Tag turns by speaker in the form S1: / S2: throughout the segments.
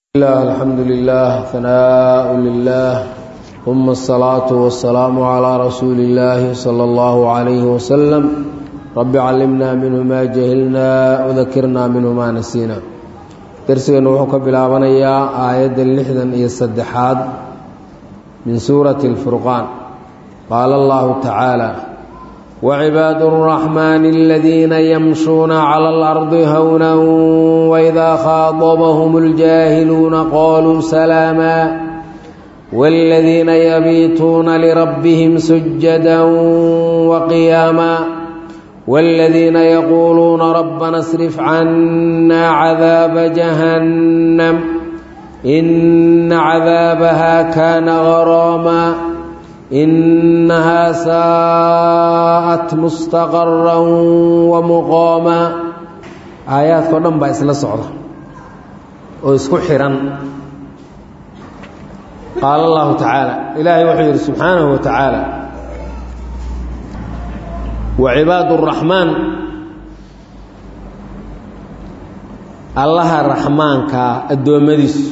S1: الله الحمد لله ثناء لله ثم الصلاة والسلام على رسول الله صلى الله عليه وسلم رب علمنا منه ما جهلنا وذكرنا منه ما نسينا درسنا وحكى بلابنيا آية اللحدا هي الصدحات من سورة الفرقان قال الله تعالى وعباد الرحمن الذين يمشون على الأرض هونا وإذا خاطبهم الجاهلون قالوا سلاما والذين يبيتون لربهم سجدا وقياما والذين يقولون ربنا اصرف عنا عذاب جهنم إن عذابها كان غراما إنها ساءت مستقرا ومقاما aayaadka o dhan baa isla socda oo isku xihan qaala allahu tacaala ilaahay wuxuu yidhi subxaanahu wa tacaala wa cibaadu الraxmaan allaha raxmaankaa addoommadiisu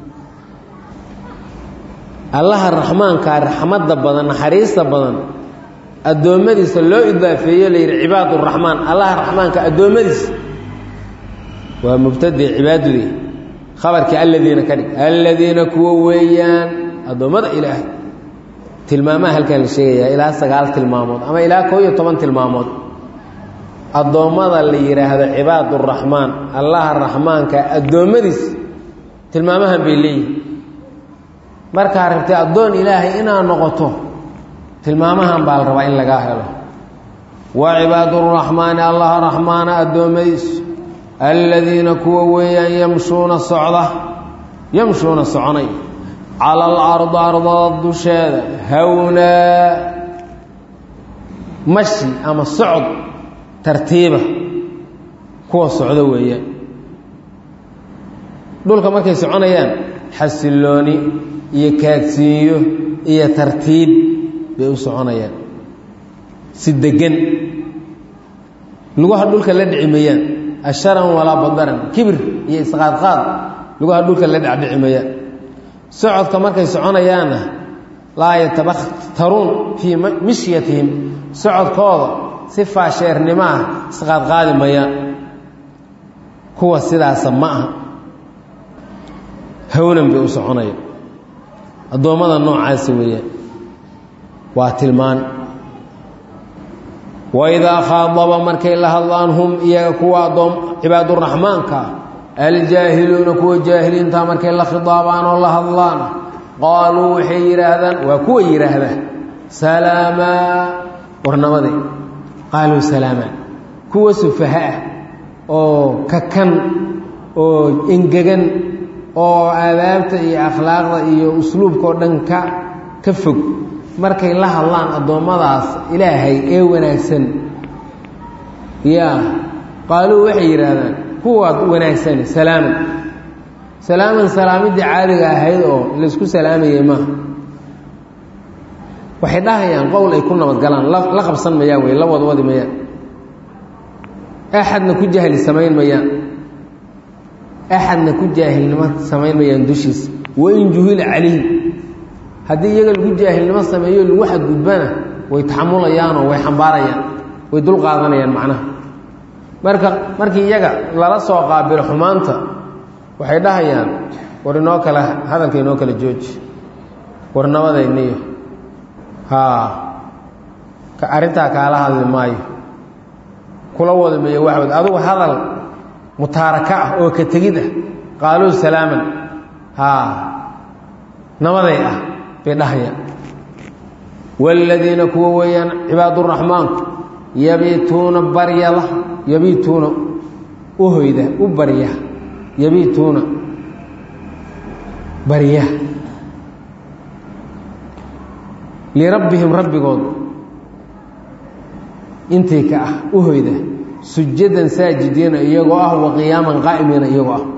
S1: allaha raxmaankaa raxmadda badan naxariista badan addoommadiisa loo idaafeeye la yidhi cibaad uraxmaan allaha raxmaanka addoommadiisa waa mubtade cibaadudii khabarkii alladiina ka dhig alladiina kuwa weeyaan addoommada ilaahay tilmaamaha halkan la sheegayaa ilaa sagaal tilmaamood ama ilaa koo iyo toban tilmaamood addoommada la yidhaahdo cibaad uraxmaan allaha raxmaanka addoommadiisa tilmaamahan bay leeyihin markaa rabtay addoon ilaahay inaad noqoto tilmaamahan baa la rabaa in lagaa helo wa cibaaduraxmaani allaha raxmaana addoommadiisu aladiina kuwa weeyaan yamshuuna socda yamshuuna soconay cala alardi ardada dusheeda hawnaa mashi ama socod tartiiba kuwa socdo weeyaan dhulka markay soconayaan xasillooni iyo kaadsiinyo iyo tartiib bay u soconayaan si degan lugaha dhulka la dhici mayaan asharan walaa badaran kibir iyo isqaadqaad lugaha dhulka la dhacdhici mayaan socodka markay soconayaanna laa yatabaktaruun fii mishyatihim socodkooda si faasheernimo ah isqaadqaadi mayaan kuwa sidaasa ma aha hawnan bay u soconayaan addoommada noocaasi weeyaan waa tilmaan waidaa khaadaba markay la hadlaan hum iyaga kuwa adoom cibaaduraxmaanka aljaahiluuna kuwa jaahiliinta markay la khidaabaan oo la hadlaan qaaluu waxay yidhaahdaan waa kuwa yidhaahdaa salaamaa warnamade qaaluu salaamaa kuwa sufaha ah oo kakan oo engegan oo aadaabta iyo akhlaaqda iyo usluubka oo dhan ka ka fog markay la hadlaan addoommadaas ilaahay ee wanaagsan yaa qaaluu waxay yidhaahdaan kuwaad wanaagsan salaaman salaaman salaamiddii caadiga ahayd oo laysku salaamayay maaha waxay dhahayaan qowl ay ku nabadgalaan la qabsan mayaan wey la wadwadi mayaan axadna ku jahli samayn mayaan axadna ku jaahilnimo samayn mayaan dushiisa wain juhila calayhim haddii iyaga lagu jaahilnimo sameeyo lagu xadgudbana way taxamulayaanoo way xambaarayaan way dul qaadanayaan macnaha marka markii iyaga lala soo qaabilo xumaanta waxay dhahayaan war inoo kale hadalka inoo kala jooji war nabadayniyo haa ka arrintaa kaala hadli maayo kula wada meeyo waxwad adugu hadal mutaaraka ah oo ka tegid ah qaaluu salaaman haa nabaday ah bay dhahayaan waaladiina kuwa weeyaan cibaaduraxmaanku yabiituuna baryada yabiituuna u hoyda u barya yabiituuna barya lirabbihim rabbigood intii ka ah u hoyda sujadan saajidiina iyagoo ah wa qiyaaman qaa'imiina iyagoo ah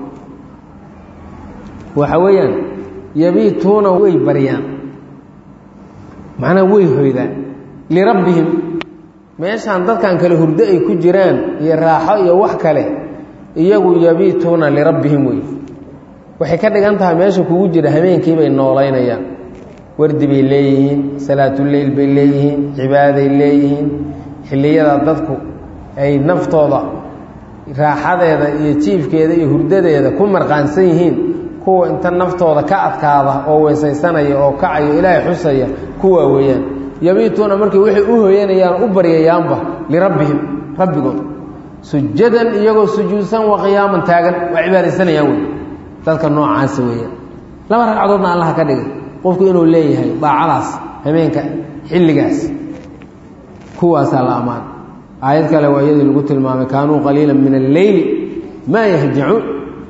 S1: waxa weeyaan yabiituuna way baryaan macnaha way hoydaan lirabbihim meeshaan dadkan kale hurdo ay ku jiraan iyo raaxo iyo wax kale iyagu yabiituuna lirabbihim wey waxay ka dhigan tahay meesha kugu jira habeenkii bay noolaynayaan wardi bay leeyihiin salaatuleyl bay leeyihiin cibaaday leeyihiin xilliyada dadku ay naftooda raaxadeeda iyo jiifkeeda iyo hurdadeeda ku marqaansan yihiin kuwa inta naftooda ka adkaada oo weysaysanaya oo kacaya ilaahay xusaya kuwaa weeyaan yabiituuna markay waxay u hoyanayaan u baryayaanba lirabbihim rabbigood sujadan iyagoo sujuudsan wa qiyaaman taagan waa cibaadaysanayaan wey dadka noocaasa weeyaan laba ragcadoodna allaha ka dhigay qofku inuu leeyahay daacadaas habeenka xilligaas kuwaasaa la ammaan aayad kale waa iyadii lagu tilmaamay kaanuu qaliila min alleyli maa yahjacuun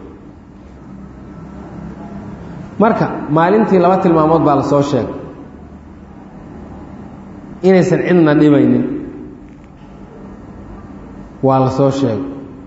S1: marka maalintii laba tilmaamood baa la soo sheegay inaysan cidna dhibaynin waa la soo sheegay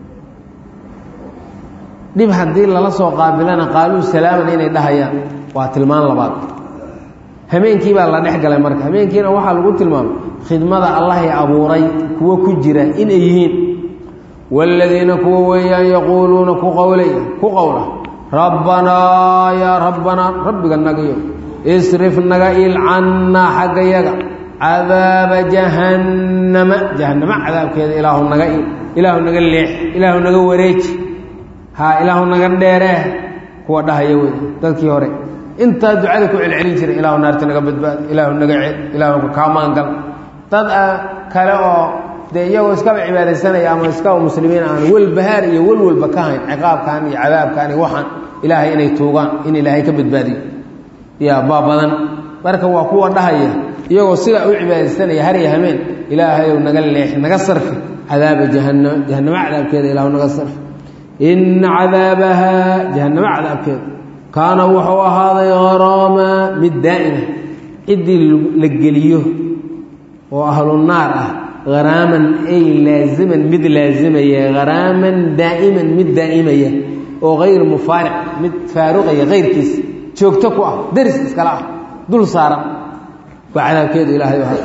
S1: dhib haddii lala soo qaabilana qaaluu salaaman inay dhahayaan waa tilmaan labaad hameenkii baa la dhex galay marka hameenkiina waxaa lagu tilmaamay khidmada allahay abuuray kuwo ku jira inay yihiin waaladiina kuwa weeyaan yaquuluuna ku qowlay ku qowla rabbanaa yaa rabbanaa rabbiga nagayo isrif naga il cannaa xagga yaga cadaaba jahannama jahannama cadaabkeeda ilaahu naga il ilaahu naga leex ilaahu naga wareeji haa ilaahu naga dheeree kuwa dhahaya wey dadkii hore intaa ducada ku celcelin jiray ilaahu naarta naga badbaado ilaahu naga cel ilaahu kaa maangal dad kale oo dee iyagoo iskaba cibaadaysanaya ama iskaba muslimiin aan welbahaar iyo welwelba ka hayn ciqaabkan iyo cadaabkan iyo waxaan ilaahay inay tuugaan in ilaahay ka badbaadiyo yaa baa badan marka waa kuwa dhahaya iyagoo sidaa u cibaadaysanaya har iyo hameen ilaahayow naga leex naga sarfi cadaaba jahanama jahanamo cadaabkeeda ilaahu naga sarfi ina cadaabahaa jahanamo cadaabkeeda kaana wuxuu ahaaday haraama mid daa'ima ciddii la geliyo oo ahlu naar ah haraaman ay laaziman mid laazimaya haraaman daa'iman mid daa'imaya oo hayr mufaariq mid faaruqaya kayrkiis joogto ku ah deris iskala ah dul saaran waa cadaabkeedu ilaahay ahaa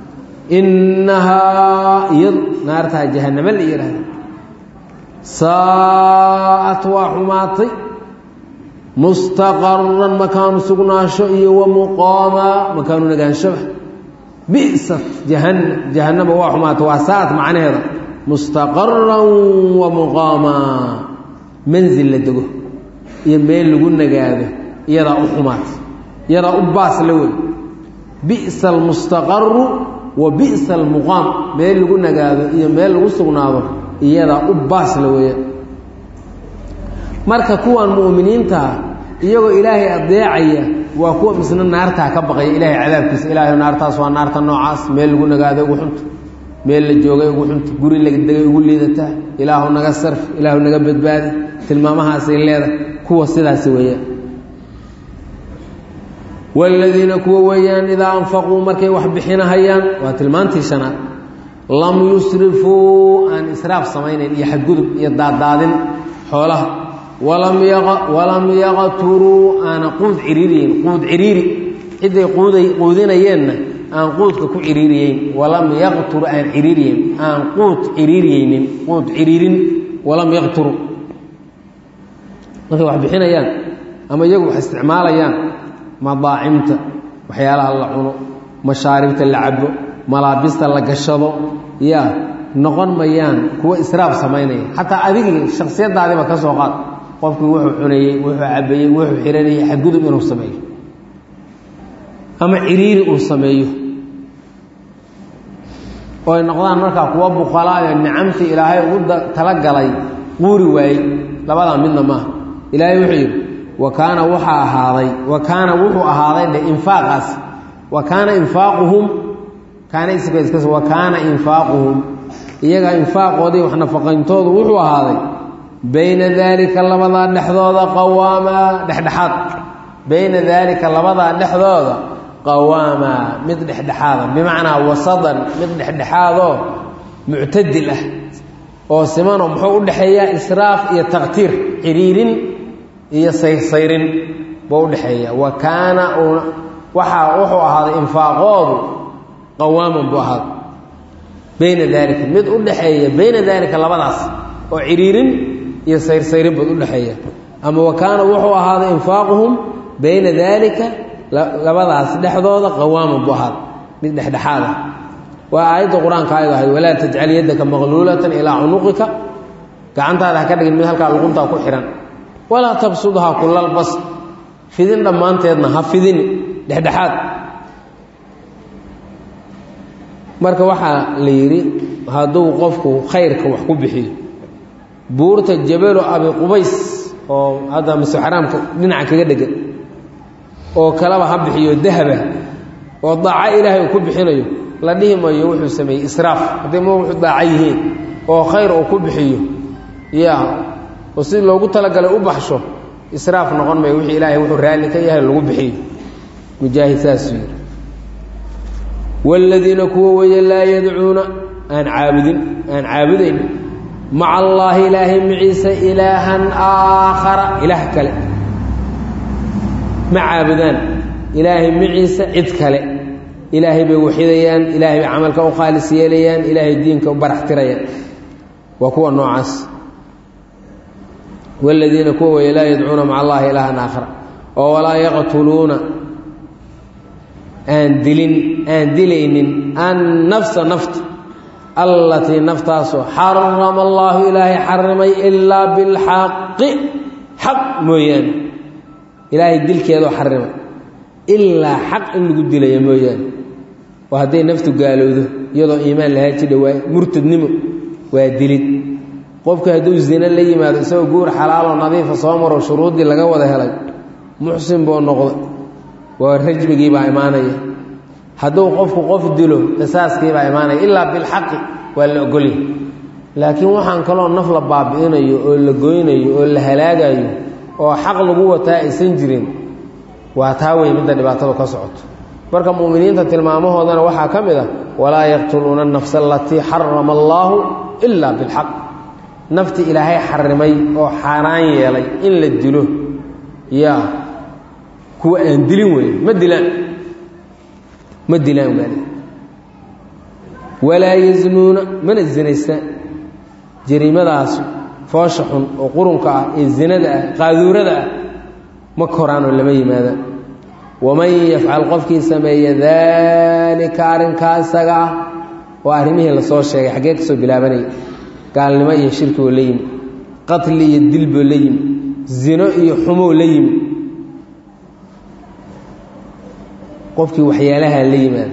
S1: innahaa iyadu naartaa jahanamo la yidhaahda saa'at waa xumaatay mustaqaran makaanu sugnaasho iyo wa muqaama makaanu nagaanshoba bi'sat jahanam jahanama waa xumaatay waa saa'at macnaheeda mustaqaran wa muqaama manzil la dego iyo meel lagu nagaado iyadaa u xumaatay iyadaa u baas la wey bi'sa almustaqaru wa bi'sa almuqaam meel lagu nagaado iyo meel lagu sugnaado iyadaa u baas la weeya marka kuwan mu'miniintaa iyagoo ilaahay adeecaya waa kuwa misna naartaa ka baqaya ilaahay cadaabkiisa ilaahay naartaas waa naarta noocaas meel lagu nagaado ugu xunta meel la joogay ugu xunta guri la degay ugu liidataa ilaahu naga sarf ilaahu naga badbaadi tilmaamahaasay leedahay kuwa sidaasi weeyaan waaladiina kuwa weeyaan idaa anfaquu markay wax bixinahayaan waa tilmaantii shanaad lam yusrifuu aan israaf samaynayn iyo xadgudub iyo daaddaadin xoolaha walam yaqturuu aana quud ciriiriyeyn quud ciriiri ciday quuday quudinayeenna aan quudka ku ciriiriyeyn walam yaqtur aan ciriiriyeyn aan quud ciriiriyeynin quud ciriirin walam yaqturu markay wax bixinayaan ama iyagu wax isticmaalayaan madaacimta waxyaalaha la cuno mashaaribta la cabo malaabista la gashado yaa noqon mayaan kuwa israaf samaynaya xataa adigii shaksiyadaadiba ka soo qaad qofkii wuxuu cunayey wuxuu cabayey wuxuu xiranayey xadgudub inuu sameeyo ama ciriiri uu sameeyo oo ay noqdaan markaa kuwa buqalaayo nicamtii ilaahay ugu talagalay quuri waayey labadaa midna maaha ilaahay wuxuu yidhi wa kaana waxaa ahaaday wa kaana wuxuu ahaaday dhe infaaqaas wa kaana infaaquhum kaana iskas wa kaana infaaquhum iyaga infaaqoodii wax nafaqayntoodu wuxuu ahaaday bayna daalika labadaa dhexdooda qawaama dhexdhexaad bayna daalika labadaa dhexdooda qawaama mid dhexdhexaada bimacnaa wasadan mid dhexdhexaadoo muctadil ah oo simanoo muxuu u dhexeeyaa israaf iyo taqtiir ciriirin iyo saysayrin buu udhexeeya wa kaana waxaa wuxuu ahaaday infaaqoodu qawaaman buu ahaaday bayna daalika mid u dhexeeya bayna daalika labadaas oo ciriirin iyo sayrsayrib bad udhexeeya ama wa kaana wuxuu ahaaday infaaquhum bayna daalika labadaas dhexdooda qawaaman buu ahaaday mid dhexdhexaad ah waa aayadda qur-aanka ayad ahayd walaa tajcal yaddaka maqluulatan ilaa cunuqika gacantaada ha ka dhigin mid halkaa luquntaa ku xihan walaa tabsudhaa kulal bas fidin dhammaanteedna ha fidini dhexdhexaad marka waxaa la yidhi hadduu qofku khayrka wax ku bixiyo buurta jabalu abi qubays oo hadda masjid xaraamka dhinaca kaga dhegan oo kaleba ha bixiyo dahaba oo daaco ilaahay uu ku bixinayo la dhihi mayo wuxuu sameeyey israaf hadday ma wuxuu daaco yihiin oo khayr uu ku bixiyo ya oo si loogu talagalay u baxsho israaf noqon mayo wixii ilaahay wuxuu raalli ka yahay lagu bixiyo mujaahid saasuu yidhi waaladiina kuwa weeye laa yadcuuna aan caabudin aan caabudayn maca allaahi ilaahay maciise ilaahan aakhara ilaah kale ma caabudaan ilaahay maciise cid kale ilaahay bay waxidayaan ilaahay bay camalka u khaalis yeelayaan ilaahay diinka u barax tirayaan waa kuwa noocaas waaladiina kuwa weeye laa yadcuuna maca allahi ilaahan aakhara oo walaa yaqtuluuna aan dilin aan dilaynin annafsa nafta allatii naftaasoo xarama allaahu ilaahay xarimay ilaa bilxaqi xaq mooyaane ilaahay dilkeedoo xarimay ilaa xaq in lagu dilaya mooyaane oo hadday naftu gaalowdo iyadoo iimaan lahaa jidha waa murtadnimo waa dilid qofka hadduu zina la yimaado isagoo guur xalaaloo nadiifa soo maro shuruuddii laga wada helay muxsin buu noqday waa rajmigiibaa imaanaya hadduu qofku qof dilo qisaaskiibaa imaanaya ilaa bilxaqi waa la ogolya laakiin waxaan kaloo naf la baabi'inayo oo la goynayo oo la halaagayo oo xaq lagu wataa aysan jirin waa taa wey midda dhibaatadu ka socoto marka mu'miniinta tilmaamahoodana waxaa ka mid ah walaa yaqtuluuna anafsa alatii xarama allaahu ilaa bilxaq nafti ilaahay xarimay oo xaaraan yeelay in la dilo yaa kuwa aan dilin weyn ma dilaan ma dilaan waali walaa yaznuuna mana zinaystaan jariimadaas foosha xun oo qurunka ah ee zinada ah qaaduurada ah ma koraanoo lama yimaadaan waman yafcal qofkii sameeya daalika arrinkaa isaga ah oo arrimihii lasoo sheegay xaggee ka soo bilaabanaya gaalnimo iyo shirki oo la yimi qatli iyo dilboo la yimi zino iyo xumoo la yimi qofkii waxyaalaha la yimaada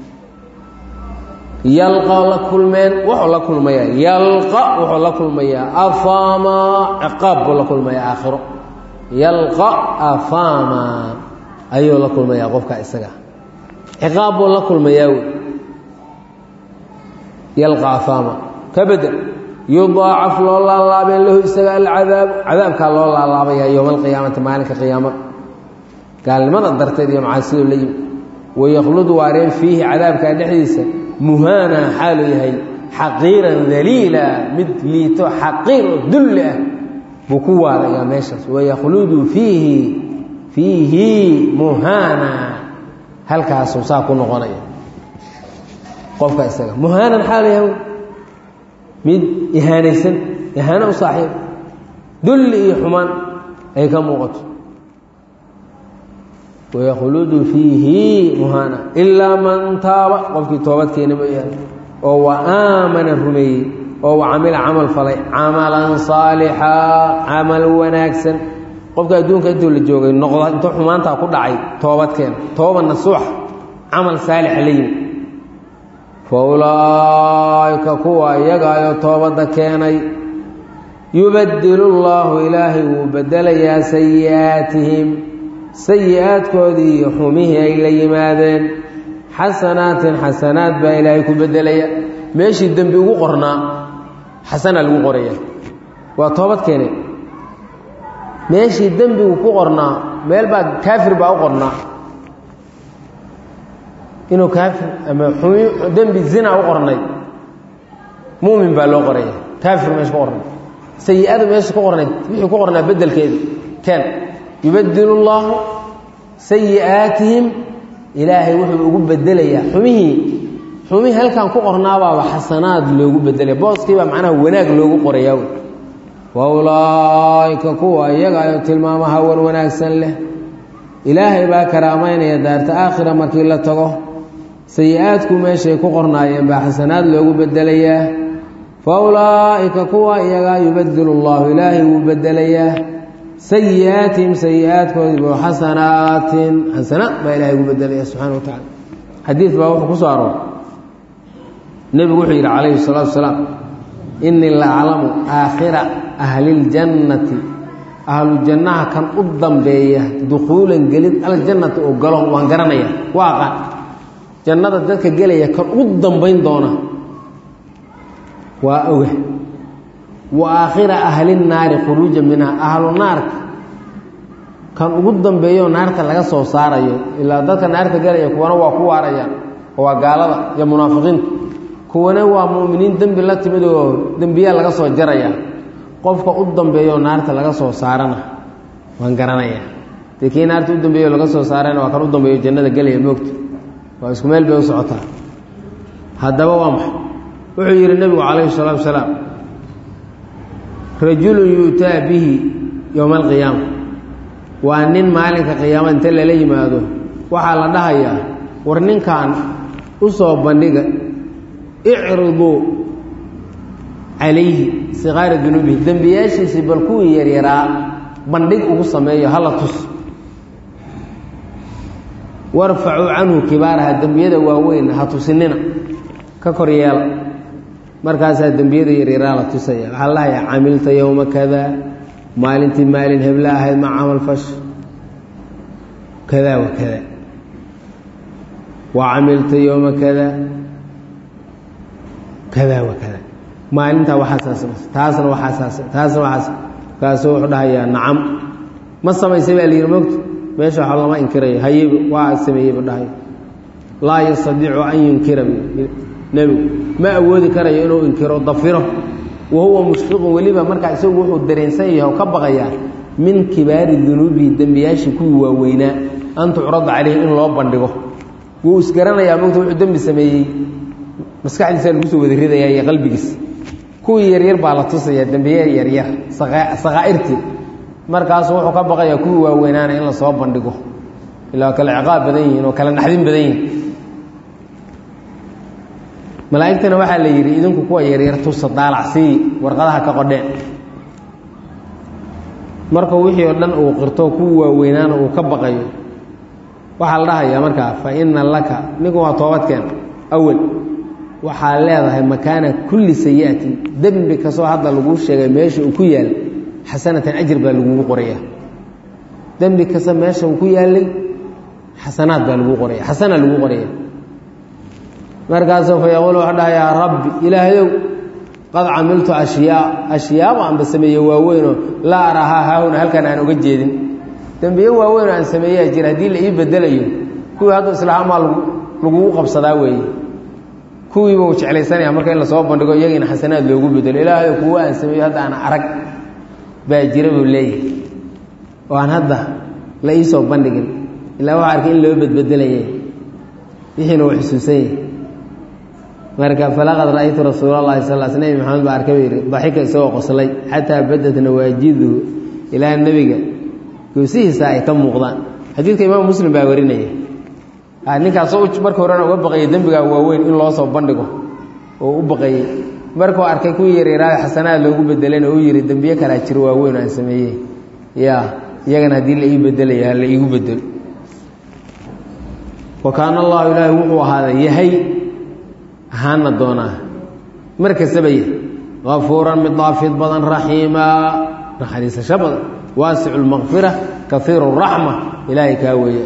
S1: yalqa la kulmeen wuxuu la kulmayaa yalqa wuxuu la kulmayaa afaama ciqaab buu la kulmayaa aakhiro yalqa afaama ayuu la kulmayaa qofka isaga ciqaab buu la kulmayaa wey yalqa afaama ka bedel yudaacaf loo laalaabeen lahu isaga alcadaab cadaabkaa loo laalaabaya yowma alqiyaamati maalinka qiyaamada gaalnimada darteed iyo macaasido la yimi waykhlud waareen fiihi cadaabkaa dhexdiisa muhaana xaaluu yahay xaqiiran daliila mid liito xaqiir oo dulli ah buu ku waarayaa meeshaas wayakhludu fiihi fiihi muhaana halkaasuu saa ku noqonaya qofka isaga muhaanan xaalu yahay mid ihaanaysan ihaano u saaxiib dulli iyo xumaan ay ka muuqato wayakhludu fiihi muhaana ilaa man taaba qofkii toobad keena mooyaane oo wa aamana rumeeyey oo wa camila camal falay camalan saalixa camal wanaagsan qofka adduunka intuu la joogay noqda intuu xumaantaa ku dhacay toobad keena tooba nasuuxa camal saalixa la yimi fa ulaa'ika kuwa iyagaayoo toobadda keenay yubadilu llaahu ilaahay wuu bedelayaa sayi'aatihim sayi-aadkoodii iyo xumihii ay la yimaadeen xasanaatin xasanaad baa ilaahay ku bedelaya meeshii dembi ugu qornaa xasanaa lagu qoraya waa toobad keene meeshii dembigu ku qornaa meel baa kaafir baa u qornaa inuu kaafir ama xumi dembi zina u qornay mumin baa loo qoraya kaafir meesha ku qornay sayi-ada meesha ku qornayd wixii ku qornaa bedelkeeda keen yubadilu llaahu sayi'aatihim ilaahay wuxuu ugu bedelayaa xumihii xumihii halkan ku qornaabaaba xasanaad loogu bedelaya booskiibaa macnaha wanaag loogu qorayaa wey wa ulaa'ika kuwa iyaga ayo tilmaamaha wan wanaagsan leh ilaahay baa karaamaynaya daarta aakhira markii la tago sayi-aadku meeshay ku qornaayeen baa xasanaad loogu bedelayaa fa ulaa'ika kuwa iyagaa yubadilu llahu ilaahay wuu bedelayaa sayi-aatihim sayi-aadkoodii buu xasanaatin xasanaad baa ilahay ugu bedelaya subxana wa tacala xadiid baa wuxuu ku soo aroor nebigu wuxuu yidhi calayhi salaatu wasalaam innii la aclamu aakhira ahliljannati ahlu jannaha kan u dambeeya dukhuulan gelid aljannati oo galo waan garanaya waa aqaan jannada dadka gelaya kan u dambayn doona waa oga wa aakhira ahli naari khuruuja minha ahlu naarka kan ugu dambeeyo naarta laga soo saarayo ilaa dadka naarta gelaya kuwana waa ku waarayaan oo waa gaalada iyo munaafiqiinta kuwana waa mu'miniin dembi la timid oo dembiyaa laga soo jaraya qofka u dambeeyo naarta laga soo saarana waan garanaya dee kii naarta u dambeeyo laga soo saarana waa kan u dambeeyo jannada gelaya moogta waa isku meel bay u socotaa haddaba waa maxay wuxuu yidhi nebigu calayhi salaatu wasalaam rajulun yu'taa bihi yowma alqiyaama waa nin maalinka qiyaamada inta lala yimaado waxaa la dhahayaa war ninkan u soo bandhiga icriduu calayhi sikaara dunuubihi dembiyaashiisii bal kuwii yaryaraa bandhig ugu sameeyo hala tus warfacuu canhu kibaaraha dembiyada waaweyn ha tusinina ka kor yeela markaasaa dembiyada yaryaraa la tusaya waxaa la dhahayaa camilta yowma kada maalintii maalin hebla ahayd ma camal fash kada wa kada wa camilta yowma kada kada wa kada maalintaa waxaasaa samaysay taasna waxaasaa taasna waxaas kaasuu wuxuu dhahayaa nacam ma samaysay baa la yidhi mogta meesha waxa lama inkirayo hayeba waa sameeyey bu dhahay laa yastadiicu an yunkira nebigu ma awoodi karayo inuu inkiro dafiro wa huwa mushfiqun weliba markaa isagu wuxuu dareensan yahay oo ka baqayaa min kibaari dunuubihi dembiyaashii kuwii waaweynaa an tucrada caleyhi in loo bandhigo wuu isgaranayaa mogta wuxuu dembi sameeyey maskaxdiisa lagu soo wada ridayaa iyo qalbigiis kuwii yaryar baa la tusayaa dembiye yaryar sakaa'irtii markaasu wuxuu ka baqayaa kuwii waaweynaana in lasoo bandhigo ilaa kale ciqaab badan yihiin oo kale naxdin badan yihin malaa'igtana waxaa la yidhi idinku kuwa yaryar tusa daalacsii warqadaha ka qodheen markuu wixii oo dhan uu qirto kuwii waaweynaana uu ka baqayo waxaa la dhahayaa markaa fa ina laka ninku waa toobadkeen awel waxaa leedahay makaana kulli sayi'atin dembi kastoo hadda laguu sheegay meesha uu ku yaal xasanatan ajir baa lagugu qoraya dembi kasta meesha uu ku yaalay xasanaad baa lagu qoraya xasana lagu qoraya markaasuu fa yaquul wuxuu dhaha yaa rabbi ilaahayow qad camiltu ashyaa ashyaaba aanba sameeye waaweynoo laa arahaa haahuna halkan aan oga jeedin dembiye waaweynoo aan sameeyaa jira haddii la ii bedelayo kuwii hadda islaamaa lagugu qabsadaa weeye kuwiiba uu jeclaysanaya marka in lasoo bandhigo iyagiina xasanaad loogu bedelo ilaahayo kuwa aan sameeyo hadda aan arag baa jira buu leeyahay oo aan hadda la ii soo bandhigin ilaa waxa arkay in loo bedbedelayay wixiina uu xusuusan yahay marka falaqad ra'aytu rasuul allahi sal sl nebi maxamed baa arkay buu yidhi daxika isagoo qoslay xataa badat nawaajiduhu ilaa nebiga goosihiisa ay ka muuqdaan xadiidka imaam muslim baa warinaya ninkaasoo marka horena uga baqayay dembigaa waaweyn in loo soo bandhigo oo u baqayey markuu arkay kuwii yaryaraada xasanaad loogu bedelayna uu yihi dembiye kalaa jiro waaweyn aan sameeyey ya iyagana haddii la ii bedelaya ha la iigu bedelo wa kaana allahu ilaahi wuxuu ahaaday yahay ahaana doonaa mar kastaba yahy kafuuran mid daafid badan raxiimaa naxariisasho badan waasicu lmaqfira kaiiru raxma ilaahay kaa weeya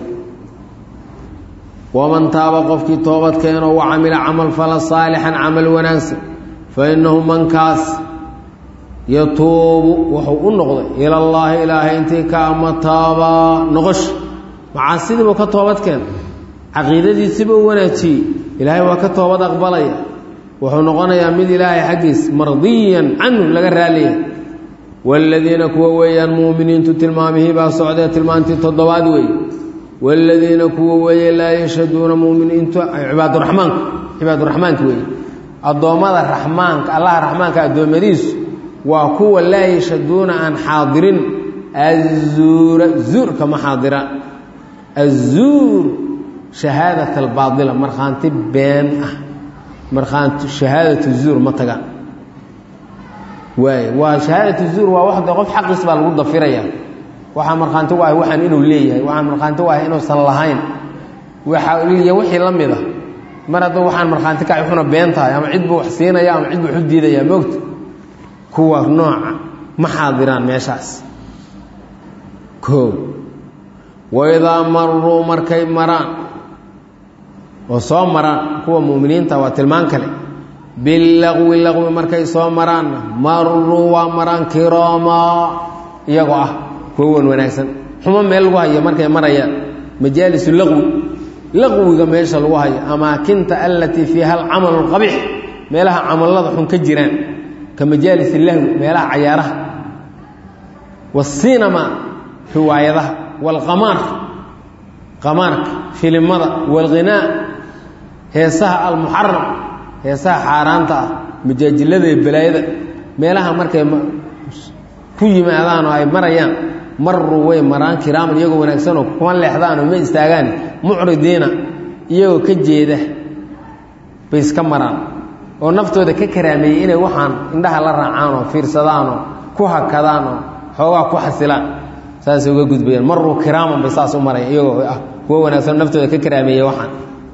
S1: waman taaba qofkii toobad keeno wa camila camal fala saalixan camal wanaagsan fa innahu mankaas yatuubu wuxuu u noqday ila allaahi ilaahay intii ka ama taabaa noqosha macaasidiibuu ka toobad keena caqiidadiisiibuu wanaajiyey ilaahay waa ka toobad aqbalaya wuxuu noqonayaa mid ilaahay xaggiis mardiyan canhu laga raaliya waaladiina kuwa weeyaan muuminiintu tilmaamihii baa socdee tilmaantii toddobaad weeye waaladiina kuwa weeye laa yashhaduuna muminiintu cibaaduraxmaanku cibaaduraxmaanka weeye addoommada raxmaanka allaha raxmaanka addoommadiisu waa kuwa laa yashaduuna aan xaadirin azuura zuurka ma xaadira azuur shahaadat albaaila markhaanti been ah markhaanti shahaadatu zuur ma tagaan waay waa shahaadatu zuur waa wax de qof xaqiis baa lagu dafiraya waxaa markhaanti u ahay waxaan inuu leeyahay waxaa markhaanti u ahay inuusan lahayn waxa iyo wixii la mid a mar hadduu waxaan markhaanti kaci xuna been tahay ama cid buu wax siinaya ama cid buu wax u diidaya moogta kuwa nooca ma xaadiraan meeshaas koo waidaa maruu markay maraan oo soo maraan kuwa mu'miniinta waa tilmaan kale bilaqwi laqwi markay soo maraanna maruu waa maraan kiroomaa iyagoo ah kuwa wan wanaagsan xumo meel lagu hayo markay marayaan majaalisu laqwi laqwiga meesha lagu hayo amaakinta alatii fiiha alcamalu alqabiix meelaha camallada xun ka jiraan ka majaalis lahwi meelaha cayaaraha wasinama riwaayadaha waalqamaar qamaarka filimada waalghinaa heesaha almuxaram heesaha xaaraanta ah majaajilada iyo balaayada meelaha markay ku yimaadaan oo ay marayaan maruu way maraan kiraaman iyagoo wanaagsanoo kuma leexdaan oo ma istaagaan mucridiina iyagoo ka jeeda bay iska maraan oo naftooda ka karaameeyey inay waxaan indhaha la raacaan oo fiirsadaan oo ku hakadaan oo xoogaa ku xasilaan saasay uga gudbayaan maruu kiraaman bay saas u maraya iyagoo ah kuwo wanaagsan naftooda ka karaameeyey waxaan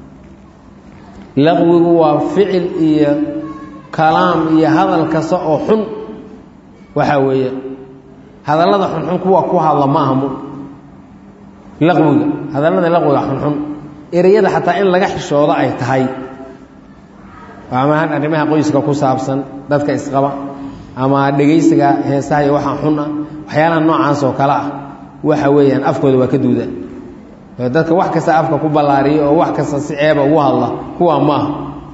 S1: laqwigu waa ficil iyo kalaam iyo hadal kasta oo xun waxaa weeye hadallada xunxun kuwa ku hadla ma aha mu laqwiga hadallada laqwiga xunxun ereyada xataa in laga xishoodo ay tahay ama arrimaha qoyska ku saabsan dadka isqaba ama dhegaysiga heesaha iyo waxaa xun ah waxyaalaha noocaas oo kale ah waxa weeyaan afkooda waa ka duuda dadka wax kasta afka ku ballaariya oo wax kasta si ceeba ugu hadla kuwa maaha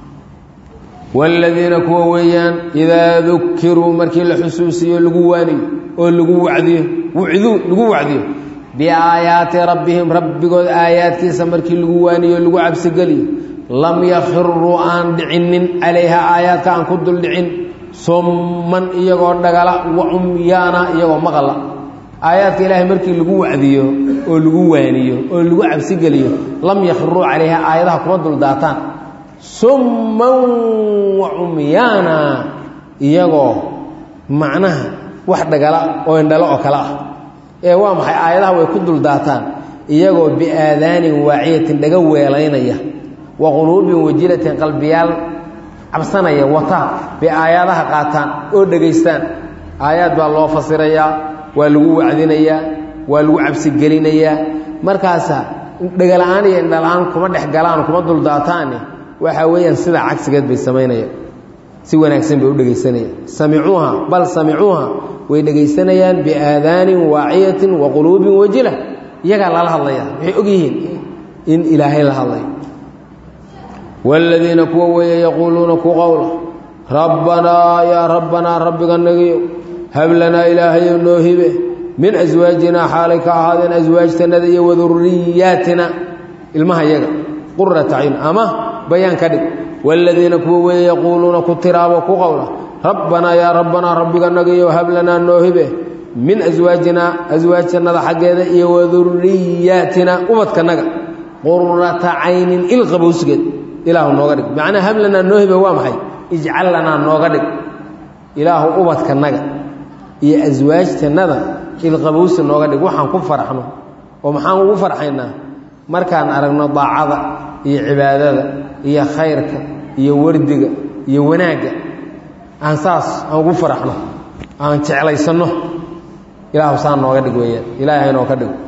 S1: waaladiina kuwa weeyaan idaa dukiruu markii la xusuusiyo lagu waaniyo oo lagu wacdiyo wucduu lagu wacdiyo biaayaati rabbihim rabbigood aayaadkiisa markii lagu waaniyo o lagu cabsigeliyo lam yakhiruu aan dhicinin calayha aayaadka aan ku dul dhicin summan iyagoo dhagala wacumyaana iyagoo maqla aayaadka ilaahay markii lagu wacdiyo oo lagu waaniyo oo lagu cabsigeliyo lam yakhiruu calayha aayadaha kuma dul daataan summan wacumyaana iyagoo macnaha wax dhagala oo indhalo oo kale ah ee waa maxay aayadaha way ku dul daataan iyagoo biaadaanin waaciyatin dhaga weelaynaya wa quluubin wajilatin qalbiyaal cabsanaya wataa bay aayaadaha qaataan oo dhegaystaan aayaad baa loo fasirayaa waa lagu wacdinayaa waa lagu cabsigelinayaa markaasa dhegala-aan iyo indhala-aan kuma dhex galaan kuma dul daataane waxaa weeyaan sidaa cagsigeed bay samaynayaan si wanaagsan bay u dhegaysanayaan samicuuha bal samicuuha way dhegaysanayaan biaadaanin waaciyatin wa quluubin wajila iyagaa lala hadlaya waxay og yihiin in ilaahay la hadlayo waaladiina kuwa weeye yaquuluuna ku qowla rabbanaa yaa rabbanaa rabbiga nagiyo hab lanaa ilaahayo noo hibe min aswaajinaa xaalay ka ahaadeen aswaajtanada iyo waduriyaatina ilmaha yaga qurata cayun ama bayaan ka dhig waaladiina kuwa weeye yaquuluuna ku tiraabo ku qowla rabbanaa yaa rabbanaa rabbiga nagiyo hab lanaa noo hibe min aswaajinaa aswaajtanada xaggeeda iyo waduriyaatina ubadkanaga qurata caynin ilqabowsgeed ilaahu nooga dhig macnaa hab lanaa noo hibe waa maxay ijcal lanaa nooga dhig ilaahu ubadkanaga iyo aswaajtanada ilqabowsi nooga dhig waxaan ku farxno oo maxaan ugu farxaynaa markaan aragno daacada iyo cibaadada iyo khayrka iyo wardiga iyo wanaagga aan saas aan ugu faraxno aan jeclaysanno ilaahu saa nooga dhig weeyaan ilaahay haynoo ka dhigo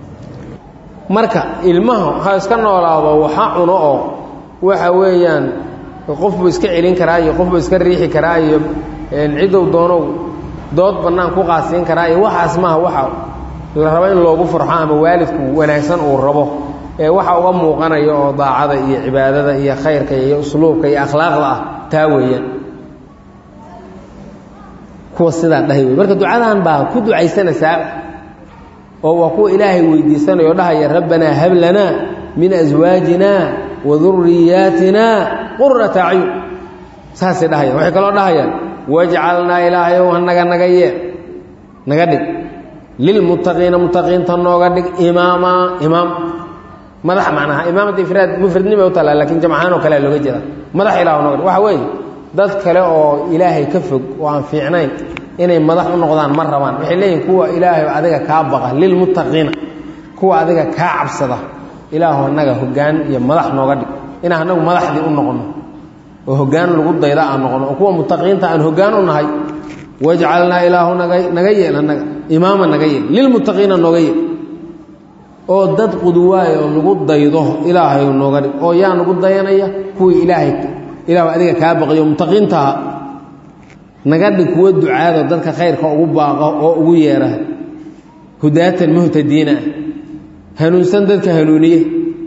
S1: marka ilmaha ha iska noolaado waxa cuno oo waxa weeyaan qofbuu iska celin karaa iyo qofbuu iska riixi karaa iyo cidow doonow dood bannaan ku qaasiin karaa iyo waxaas maaha waxa la rabo in loogu farxo ama waalidku wanaagsan uu rabo ee waxa uga muuqanaya oo daacada iyo cibaadada iyo khayrka iyo usluubka iyo akhlaaqda ah taa weeyaan kuwa sidaa dhahay wey marka ducadan baa ku ducaysanaysaa oo waa kuwa ilaahay weydiisanaya o dhahaya rabbanaa hab lanaa min aswaajina wa duriyaatina qurata acyun saasay dhahayaan waxay kaloo dhahayaan wajcalnaa ilaahayow hanaga naga yee naga dhig lilmuttaqiina muttaqiinta nooga dhig imaama imaam madax macnaha imaamada ifraad mufradnima u tala lakin jamcahaan oo kalea looga jeeda madax ilah nooga dhig waxa weeye dad kale oo ilaahay ka fog oo aan fiicnayn inay madax u noqdaan ma rabaan waxay leeyihin kuwa ilaahay adiga kaa baqa lilmuttaqiina kuwa adiga kaa cabsada ilaahu annaga hoggaan iyo madax nooga dhig inaan annagu madaxdii u noqono oo hoggaan lagu dayda aan noqono oo kuwa muttaqiinta aan hoggaan u nahay wajcalnaa ilaahu naga naga yeel annaga imaama naga yeel lilmuttaqiina nooga yeel oo dad quduwaay oo lagu daydo ilaahay nooga dhig oo yaa nagu dayanaya kuwii ilaahay ilaahu adiga kaa baqiyo muttaqiintaha naga dhig kuwa ducaado dadka khayrka ugu baaqo oo ugu yeera hudaatan muhtadiina ah hanuunsan dadka hanuuniye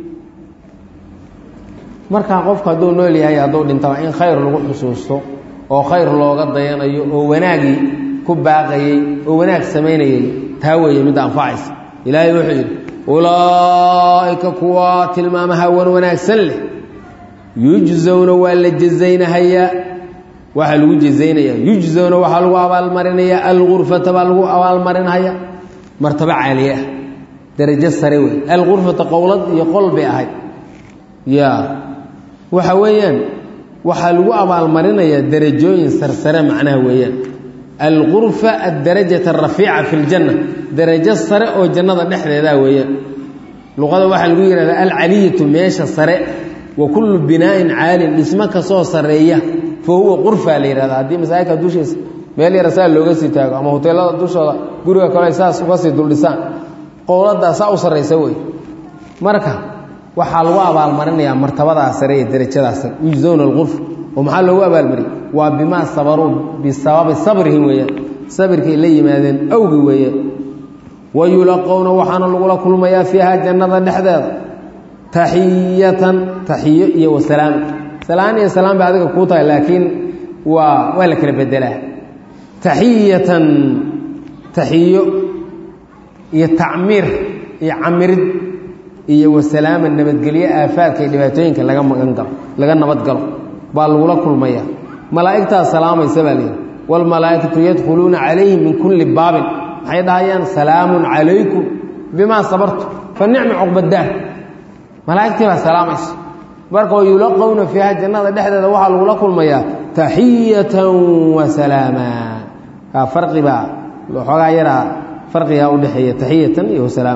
S1: markaa qofku hadduu nool yahay hadduu dhintaba in khayr lagu xusuusto oo khayr looga dayanayo oo wanaagii ku baaqayey oo wanaag samaynayay taa weeye midda anfacaysa ilaahay wuxuu yidhi ulaa'ika kuwa tilmaamaha wan wanaagsan leh yujzowna waa la jazaynahayaa waxaa lagu jazaynayaa yujzowna waxaa lagu abaalmarinayaa algurfata baa lagu abaalmarinhayaa martabo caaliye ah darajo sare wey alqurfata qowlad iyo qol bay ahayd ya waxa weeyaan waxaa lagu abaalmarinayaa derajooyin sarsare macnaha weeyaan alqurfa adarajata arafiica fi ljanna darajo sare oo jannada dhexdeeda weeyaan luqada waxaa lagu yihahdaa alcaliyatu meesha sare wa kullu binaa'in caalin dhismo kasoo sareeya fa huwa qurfa la yihahda haddii masaajidka dushiisa meel yara saa looga sii taago ama hoteelada dushooda guriga kale saas uga sii duldhisaan qowladaa saa u sarraysa wey marka waxaa lagu abaalmarinayaa martabadaa sare ee darajadaas sare yujzowna alqurfa oo maxaa loogu abaalmariyey waa bimaa sabaruu bisababi sabrihim weeyaan sabirkay la yimaadeen awgi weeyaan wa yulaqowna waxaana lagula kulmayaa fiiha jannada dhexdeeda taxiyatan taxiyo iyo wasalaam salaan iyo salaam bay adiga kuu tahay laakiin waa waa la kala bedelaa taxiyatan taxiyo iyo tacmiir iyo camirid iyo wasalaama nabadgelyo aafaadka iyo dhibaatooyinka laga magan galo laga nabadgalo baa lagula kulmaya malaa'igtaas salaamaysa baa layidhi waalmalaa'ikatu yadkhuluuna calayhim min kulli baabin maxay dhahayaan salaamun calaykum bimaa sabartu fa nicma cuqbadaar malaa'igtii baa salaamaysa marka oo yulaqowna fiiha jannada dhexdeeda waxaa lagula kulmayaa taxiyatan wa salaama kaa farqibaa xoogaa yaraa farqigaa udhexeeya taxiyatan iyo wasalaam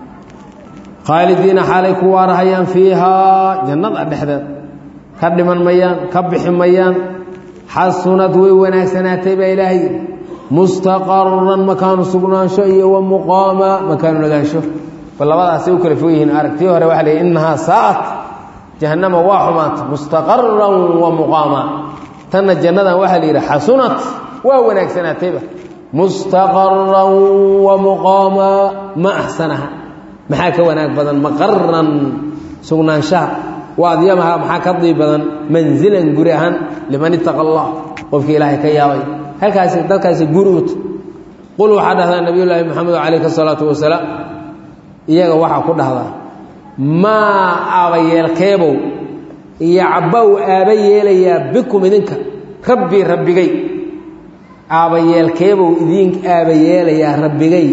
S1: khaalidiina xaalay ku waarahayaan fiihaa jannada dhexdeed ka dhiman mayaan ka bixi mayaan xasunad way wanaagsanaatay baa ilaahay mustaqaran makaanu sugnaansho iyo wa muqaama makaanu nagaansho bal labadaasay u kala fog yihiin aragtii hore waxa la yidhi innahaa saa'at jahannama waa xumaata mustaqaran wa muqaama tanna jannadan waxaa la yidhi xasunat waa wanaagsanaatayba mustaqaran wa muqaama ma axsanaha maxaa ka wanaag badan maqaran sugnaanshaha waadyamaha maxaa ka dii badan manzilan guri ahaan liman ittaqa allah qofkii ilaahay ka yaabay halkaasi dadkaasi guri ut qul waxaa dhahdaa nabiyullaahi maxamed calayhi salaatu wasalaam iyaga waxaa ku dhahdaa maa aabayeelkeebow iyo cabbow aaba yeelayaa bikum idinka rabbii rabbigay aabayeelkeebow idin aaba yeelayaa rabbigay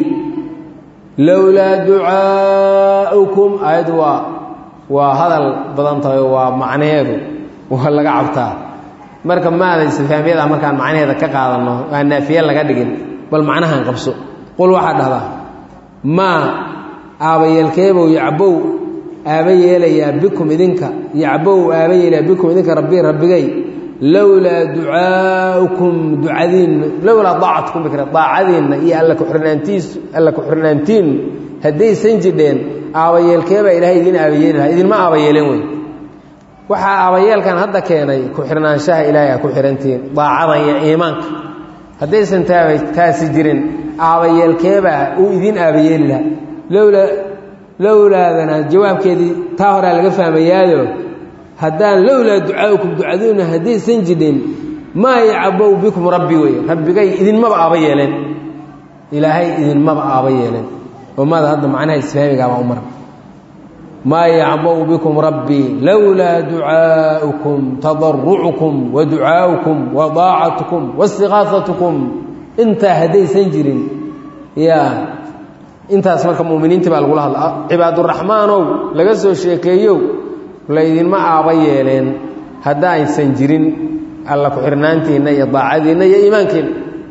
S1: lowlaa ducaa'ukum aayad waa waa hadal badan tahay waa macnaheedu waa laga cabtaa marka maada istifaamiyada markaan macnaheeda ka qaadanno waa naafiye laga dhigin bal macnahan qabso qul waxaa dhahdaa maa aabayeelkeebow yacbow aaba yeelayaa bikum idinka yacbow aaba yeelayaa bikum idinka rabbi rabbigay lowlaa ducaa'ukum ducadiinna lowlaa daacatkum bikra daacadiinna iyo alla kuxirnaantiisu alla ku-xirnaantiinnu haddaysan jidheen aabayeelkeebaa ilaahay idin aabayeeli lahaa idinma aabayeeleen wey waxaa aabayeelkan hadda keenay ku-xirnaanshaha ilaahay a ku xihantihiin daacada iyo iimaanka haddaysan taaba taasi jirin aabayeelkeebaa uu idin aabayeeli lahaa lowlaa lowlaadana jawaabkeedii taa horaa laga fahmayaado haddaan lowlaa ducaaukum ducaduuna haddaysan jidhin maa yacbow bikum rabbi wey rabbigay idinmaba aaba yeeleen ilaahay idinmaba aaba yeeleen oo maada hadda macnaha isfaamigaabaa u mara maa yacbau bikum rabbii lowlaa ducaa'ukum tadarucukum wa ducaa'ukum wa daacatukum waاstiqaafatukum intaa haddaysan jirin ya intaas marka muminiintii baa lagula hadla cibaaduraxmaanow laga soo sheekeeyow laydinma aaba yeeleen hadda aysan jirin alla ku-xirnaantiinna iyo daacadiinna iyo iimaankiinna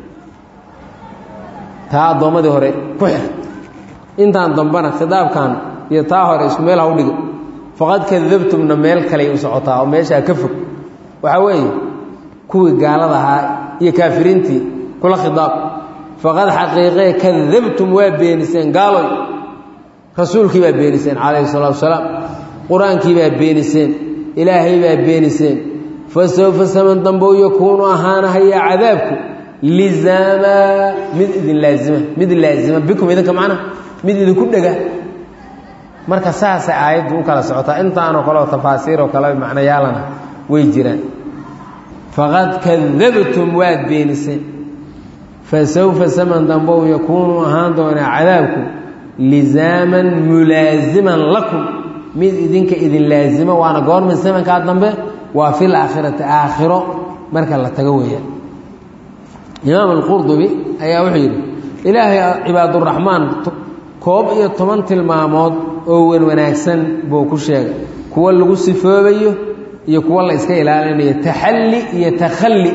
S1: taa addoommadii hore ku xir intaan dambana khitaabkan iyo taa hore isku meel ha u dhiga faqad kadabtumna meel kaley u socotaa oo meeshaa ka fog waxaa weeye kuwii gaalada ahaa iyo kaafiriintii kula khidaab faqad xaqiiqee kadabtum waa beeniseen gaaloy rasuulkii baa beeniseen calayhi salaatu wasalaam qur-aankii baa beeniseen ilaahay baa beeniseen fa sawfa saman dambow yakuunu ahaanahaya cadaabku lizaama mid idin laazima mid laazima bikum idinka macnaha mid idinku dhega marka saasay aayaddu u kala socotaa intaanoo kaleo tafaasiiroo kale macnayaalana way jiraan faqad kadabtum waad beeniseen fa sawfa saman dambow yakuunu ahaan doonaa cadaabku lizaaman mulaasiman lakum mid idinka idin laazimo waana goorma samankaa dambe waa fil aakhirati aakhiro marka la tago weeyaan imaam alqurdubi ayaa wuxuu yidhi ilaahay cibaaduraxmaan koob iyo toban tilmaamood oo wan wanaagsan buu ku sheegay kuwo lagu sifoobayo iyo kuwo la iska ilaalinayo taxalli iyo takhalli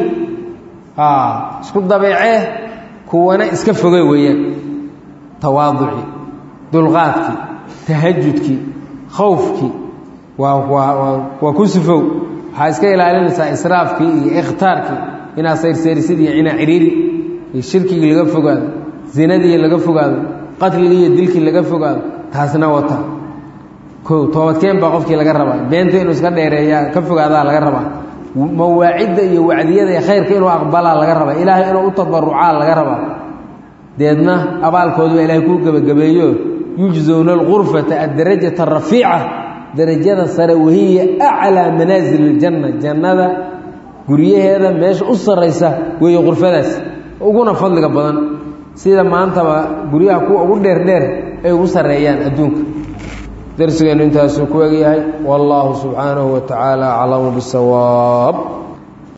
S1: isku dabeecee kuwana iska foge weeyaan tawaaducii dulqaadkii tahajudkii khowfkii waa waa waa ku sifow waxaa iska ilaalinaysaa israafkii iyo ikhtaarkii inaad sayrseerisid iyo cinaa ciriiri iyo shirkigii laga fogaado zinadii laga fogaado qatligii iyo dilkii laga fogaado taasna wata ko toobadkeen baa qofkii laga rabaa beenta inuu iska dheereeya ka fogaadaa laga rabaa mawaacidda iyo wacdiyada iyo khayrka inuu aqbalaa laga rabaa ilaahay inuu u tabarucaa laga rabaa deedna abaalkoodu baa ilaahay kuu gebagabeeyo yujzowna alqurfata addarajata arafiica darajada sare wahiya aclaa manaasil iljanna jannada guryaheeda meesha u sarraysa weeye qurfadaas uguna fadliga badan sida maantaba guryaha kuwa ugu dheerdheer ay ugu sarreeyaan adduunka darsigeennu intaasuu ku egyahay wallaahu subxaanahu wa tacaala aclamu bisawaab